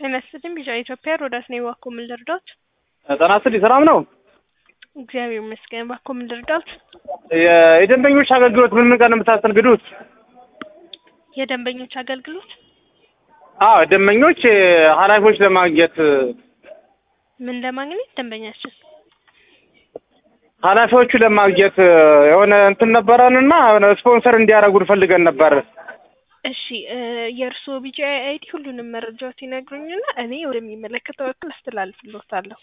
ጤና ይስጥልኝ ቢጫ ኢትዮጵያ ሮዳስ ነኝ። እባክዎ ምን ልርዳዎት? ጤና ይስጥልኝ ሰላም ነው? እግዚአብሔር ይመስገን። እባክዎ ምን ልርዳዎት? የ- የደንበኞች አገልግሎት ምን ምን ቀን ነው የምታስተናግዱት? የደንበኞች አገልግሎት አዎ ደንበኞች ኃላፊዎች ለማግኘት ምን ለማግኘት ደንበኛችን ኃላፊዎቹ ለማግኘት የሆነ እንትን ነበረንና የሆነ ስፖንሰር እንዲያደርጉን ፈልገን ነበር። እሺ እ የእርስዎ ቢጫ አይዲ ሁሉንም መረጃዎች ይነግሩኝና እኔ ወደሚመለከተው ክፍል አስተላልፍልዎታለሁ።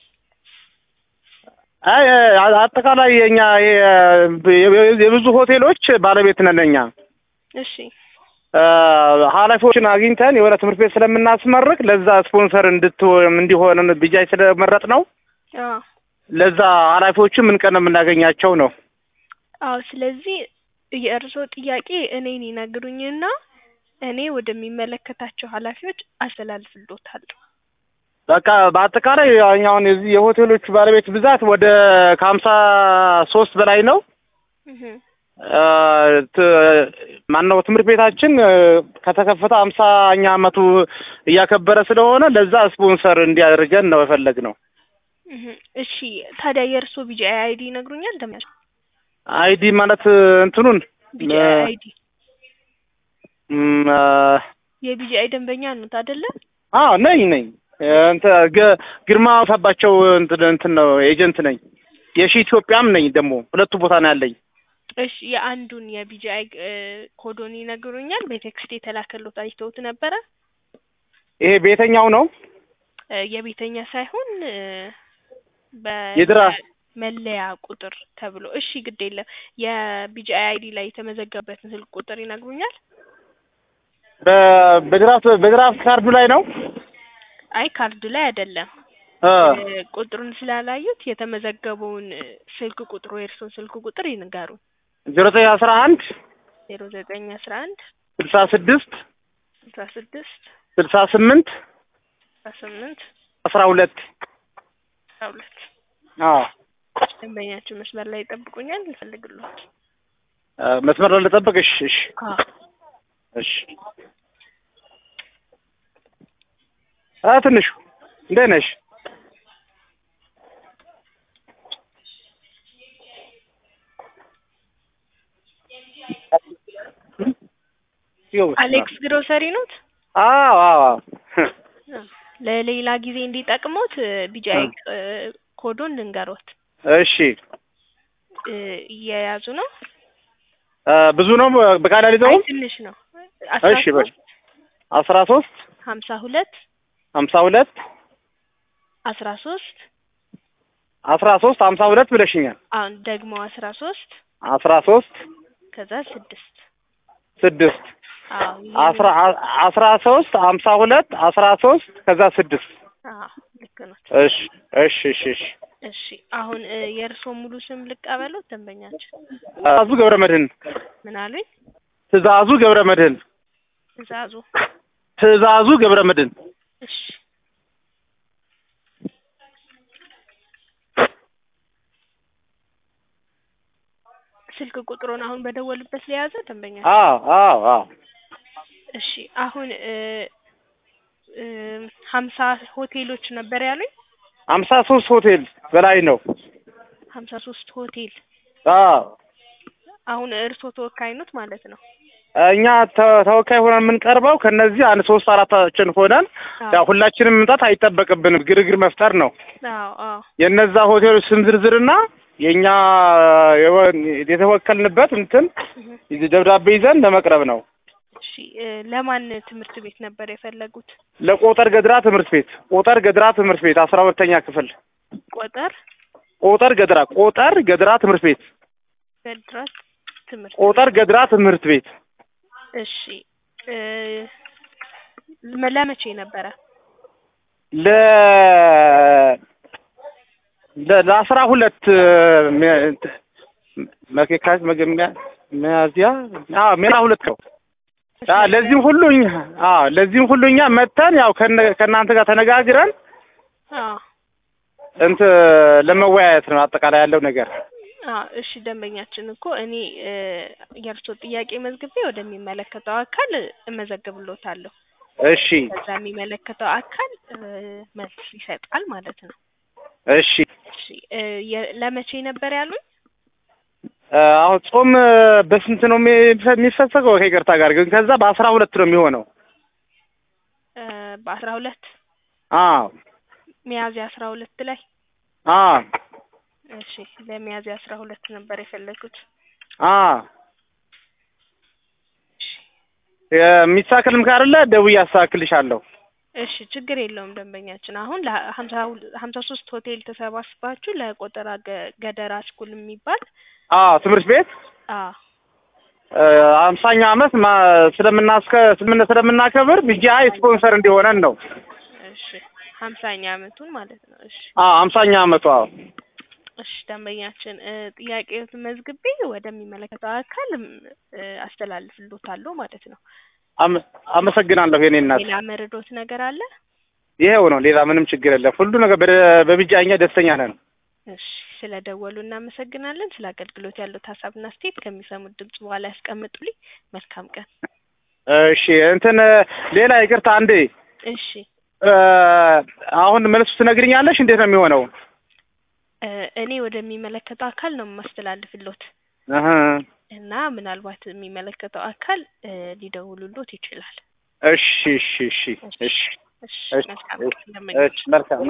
አይ አ- አጠቃላይ የኛ የ- የብዙ ሆቴሎች ባለቤት ነን እኛ። እሺ እ ኃላፊዎችን አግኝተን የሆነ ትምህርት ቤት ስለምናስመርቅ ለዛ ስፖንሰር እንድትሆን እንዲሆን ቢጃይ ስለመረጥ ነው። አዎ ለዛ ኃላፊዎቹ ምን ቀን ነው የምናገኛቸው ነው። አዎ ስለዚህ የእርስዎ ጥያቄ እኔን ይነግሩኝና እኔ ወደሚመለከታቸው ኃላፊዎች አስተላልፍልዎታለሁ። በቃ በአጠቃላይ እኛ አሁን የዚህ የሆቴሎቹ ባለቤት ብዛት ወደ ከሀምሳ ሶስት በላይ ነው። እህ እ ት- ማነው ትምህርት ቤታችን እ ከተከፈተ ሀምሳኛ አመቱ እያከበረ ስለሆነ ለዛ ስፖንሰር እንዲያደርገን ነው የፈለግነው። እህ እሺ ታዲያ የእርስዎ ቢጫ አይዲ ይነግሩኛል? ደምያች አይዲ ማለት እንትኑን ቢጫ እ አይዲ እም፣ እ የቢጫ ደንበኛ ኖት አይደለ? አዎ ነኝ ነኝ እንትን ገ- ግርማ ፈባቸው እንትን እንትን ነው ኤጀንት ነኝ። የሺ ኢትዮጵያም ነኝ ደግሞ ሁለቱ ቦታ ነው ያለኝ። እሺ የአንዱን የቢጂአይ ኮዶን ይነግሩኛል? በቴክስት የተላከሎት አይተውት ነበረ? ይሄ ቤተኛው ነው እ የቤተኛ ሳይሆን እ የድራ መለያ ቁጥር ተብሎ እሺ፣ ግድ የለም የቢጂአይ አይዲ ላይ የተመዘገበበትን ስልክ ቁጥር ይነግሩኛል? በ- በድራፍት በድራፍት ካርዱ ላይ ነው አይ ካርዱ ላይ አይደለም። እ እ ቁጥሩን ስላላዩት የተመዘገበውን እ ስልክ ቁጥሩ የእርስዎን ስልክ ቁጥር ይንገሩን። ዜሮ ዘጠኝ አስራ አንድ ዜሮ ዘጠኝ አስራ አንድ ስልሳ ስድስት ስልሳ ስድስት ስልሳ ስምንት አስራ ስምንት አስራ ሁለት አስራ ሁለት አዎ ደንበኛችን መስመር ላይ ይጠብቁኛል። ልፈልግልዎት። እ መስመር ላይ ልጠብቅ? እሺ እሺ አዎ እሺ አ ትንሹ እንዴት ነሽ? አሌክስ ግሮሰሪ ኖት? አዎ አዎ አዎ ለሌላ ጊዜ እንዲጠቅሙት ቢጃይ ኮዶን ልንገሮት። እሺ እ እየያዙ ነው? እ ብዙ ነው በቃል አይ ያልይዘውም ትንሽ ነው። እሺ በል አስራ ሶስት ሀምሳ ሁለት ሀምሳ ሁለት አስራ ሶስት አስራ ሶስት ሀምሳ ሁለት ብለሽኛል። አሁን ደግሞ አስራ ሶስት አስራ ሶስት ከዛ ስድስት ስድስት አዎ ይሄ አስራ አስራ ሶስት ሀምሳ ሁለት አስራ ሶስት ከዛ ስድስት አዎ ልክ ነው። እሺ እሺ እሺ እሺ እሺ አሁን እ የእርስዎ ሙሉ ስም ልቀበለው ደንበኛችን? ትእዛዙ ገብረ መድህን ምን አሉኝ? ትእዛዙ ገብረ መድህን ትእዛዙ ትእዛዙ ገብረ መድህን እሺ ስልክ ቁጥሩን አሁን በደወሉበት ለያዘ ደንበኛ አዎ አዎ አዎ እሺ አሁን እ እ ሀምሳ ሆቴሎች ነበር ያሉኝ ሀምሳ ሶስት ሆቴል በላይ ነው። ሀምሳ ሶስት ሆቴል አዎ አሁን እርስዎ ተወካይ ኖት ማለት ነው እኛ ተ- ተወካይ ሆነን የምንቀርበው ከነዚህ አንድ ሶስት አራታችን ሆነን ያው ሁላችንም መምጣት አይጠበቅብንም፣ ግርግር መፍጠር ነው። አዎ አዎ የነዛ ሆቴሎች ስም ዝርዝርና የእኛ የወ- የተወከልንበት እንትን እህ ደብዳቤ ይዘን ለመቅረብ ነው። እሺ እ ለማን ትምህርት ቤት ነበር የፈለጉት? ለቆጠር ገድራ ትምህርት ቤት ቆጠር ገድራ ትምህርት ቤት አስራ ሁለተኛ ክፍል ቆጠር ቆጠር ገድራ ቆጠር ገድራ ትምህርት ቤት ገድራት ትምህርት ቆጠር ገድራ ትምህርት ቤት እሺ እ ለመቼ ነበረ? ለ ለ- ለአስራ ሁለት መካከል መገሚያ ሚያዝያ አዎ ሜራ ሁለት ነው። አዎ ለዚህም ሁሉ እኛ አዎ ለዚህም ሁሉ እኛ መተን ያው ከነ- ከእናንተ ጋር ተነጋግረን አዎ እንት ለመወያየት ነው አጠቃላይ ያለው ነገር። አዎ እሺ ደንበኛችን እኮ እኔ እ የእርስዎ ጥያቄ መዝግቤ ወደሚመለከተው አካል እመዘግብሎታለሁ። እሺ ከዛ የሚመለከተው አካል እ እ መልስ ይሰጣል ማለት ነው። እሺ እሺ እ የ- ለመቼ ነበር ያሉኝ? እ አሁን ጾም እ በስንት ነው የሚ- የሚፈሰገው? ከይቅርታ ጋር ግን ከዛ በአስራ ሁለት ነው የሚሆነው። እ በአስራ ሁለት አዎ ሚያዝያ አስራ ሁለት ላይ አዎ እሺ ለሚያዝያ አስራ ሁለት ነበር የፈለጉት። አዎ የሚስተካከልም ካለ ደውዬ አስተካክልሻለሁ። እሺ ችግር የለውም ደንበኛችን። አሁን ለሀምሳ ሁለ- ሀምሳ ሶስት ሆቴል ተሰባስባችሁ ለቆጠራ ገ- ገደራ ስኩል የሚባል አዎ ትምህርት ቤት አ እ አምሳኛ ዓመት ማ- ስለምናስከ ስለምን ስለምናከብር ቢጂአይ ስፖንሰር እንዲሆነን ነው። እሺ ሀምሳኛ አመቱን ማለት ነው። እሺ አዎ አምሳኛ ዓመቷ እሺ ደንበኛችን እ ጥያቄዎትን መዝግቤ ወደሚመለከተው አካል ም እ አስተላልፍልዎታለሁ ማለት ነው። አመ- አመሰግናለሁ የኔ እናት። ሌላ መረዶት ነገር አለ? ይሄው ነው፣ ሌላ ምንም ችግር የለም። ሁሉ ነገር በ- በቢጂአይ እኛ ደስተኛ ነን። እሺ ስለ ደወሉ እናመሰግናለን። ስለ አገልግሎት ያለው ሀሳብና አስተያየት ከሚሰሙት ድምጽ በኋላ ያስቀምጡልኝ። መልካም ቀን። እሺ እንትን እ ሌላ ይቅርታ አንዴ እሺ እ አሁን መልሱ ትነግሪኛለሽ? እንዴት ነው የሚሆነው? እ እኔ ወደሚመለከተው አካል ነው የማስተላልፍልዎት እህ እና ምናልባት የሚመለከተው አካል እ ሊደውሉልዎት ይችላል። እሺ እሺ እሺ እሺ እሺ እሺ መልካም እሺ ቀን ደንበኛችን። እሺ መልካም